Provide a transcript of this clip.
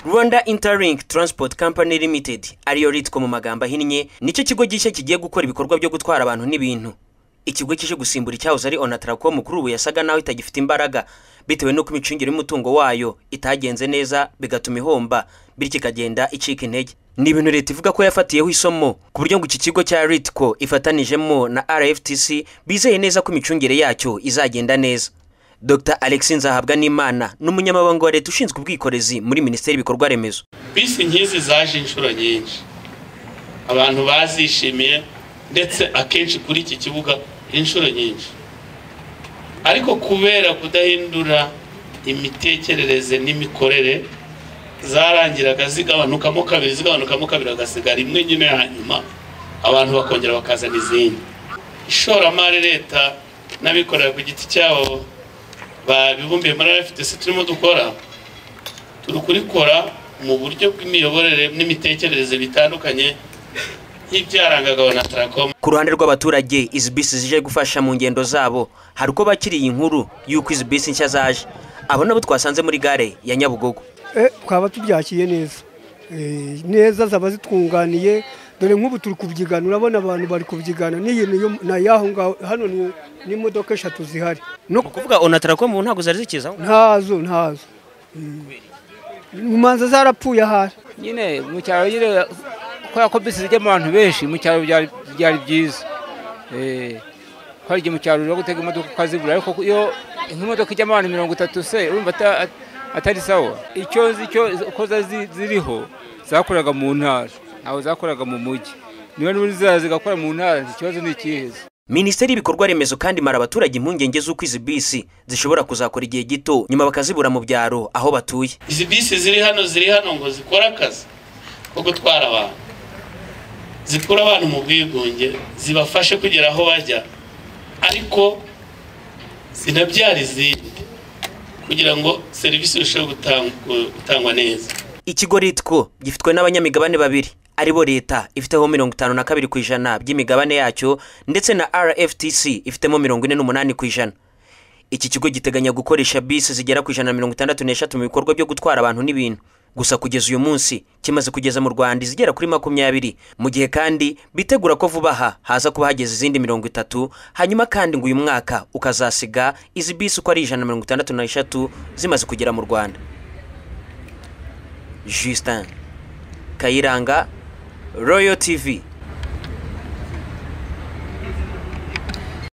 rwanda interlink transport company limited ariyo ritwa mu magambo ahinnye nicyo kigo gishya kigiye gukora ibikorwa byo gutwara abantu n'ibintu ikigo kije gusimbura icyahoze ari onatracom kuri ubu yasaga naho itagifite imbaraga bitewe n'uko imicungire y'umutungo wayo itagenze neza bigatuma ihomba bityo ikagenda icika intege ni ibintu leta ivuga ko yafatiyeho isomo ku buryo ngo iki kigo cya ritco ifatanijemo na rftc bizeye neza ko imicungire yacyo izagenda neza dr alexi nzahabwa n'imana ni umunyamabanga wa leta ushinzwe ubwikorezi muri minisiteri y'ibikorwa remezo bisi nk'izi zaje inshuro nyinshi abantu bazishimiye ndetse akenshi kuri iki kibuga inshuro nyinshi ariko kubera kudahindura imitekerereze n'imikorere zarangiraga zigabanukamo kabiri zigabanukamo kabiri hagasigara imwe nyine ya nyuma abantu bakongera bakazana izindi ishoramari leta n'abikorera ku giti cyabo babibumbiye muri rfdc turimo dukora turi kurikora mu buryo bw'imiyoborere n'imitekerereze bitandukanye nk'ibyarangaga onataracom ku ruhande rw'abaturage izi bisi zije gufasha mu ngendo zabo hari uko bakiriye inkuru y'uko izi bisi nshya zaje abo nabo twasanze muri gare ya nyabugogo twaba tubyakiriye neza neza zaba zitunganiye dore nk'ubu turi kubyigana urabona abantu bari kubyigana n'iyi ni aho ngaho hano ni imodoka eshatu zihari ni ukuvuga onataracom ubu ntabwo zari zikizaho ntazo ntazo mu manza zarapfuye ahari nyine mu cyaro nyine kubera ko bisi zijya mu bantu benshi mu cyaro byari byiza kubera igihe mu cyaro uri gutega imodoka ukazibura ariko iyo nk'imodoka ijyamo abantu mirongo itatu se urumva atari sawa icyo nzi cyo uko ziriho zakoraga mu ntara ntabwo zakoraga mu mujyi niba n'ubundi ziriya zigakora mu ntara ikibazo ni ikihe minisiteri y'ibikorwa remezo kandi imara abaturage impungenge z'uko izi bisi zishobora kuzakora igihe gito nyuma bakazibura mu byaro aho batuye izi bisi ziri hano ziri hano ngo zikore akazi ko gutwara abantu zikura abantu mu bwigunge zibafashe kugera aho bajya ariko zinabyara izindi kugira ngo serivisi irusheho gutangwa neza ikigo ritwo gifitwe n'abanyamigabane babiri aribo leta ifiteho mirongo itanu na kabiri ku ijana by'imigabane yacyo ndetse na rftc ifitemo mirongo ine n'umunani ku ijana iki kigo giteganya gukoresha bisi zigera ku ijana na mirongo itandatu n'eshatu mu bikorwa byo gutwara abantu n'ibintu gusa kugeza uyu munsi kimaze kugeza mu rwanda izigera kuri makumyabiri mu gihe kandi bitegura ko vuba aha haza kuba hageze izindi mirongo itatu hanyuma kandi ngo uyu mwaka ukazasiga izi bisi uko ari ijana na mirongo itandatu n'eshatu zimaze kugera mu rwanda justin kayiranga royal tv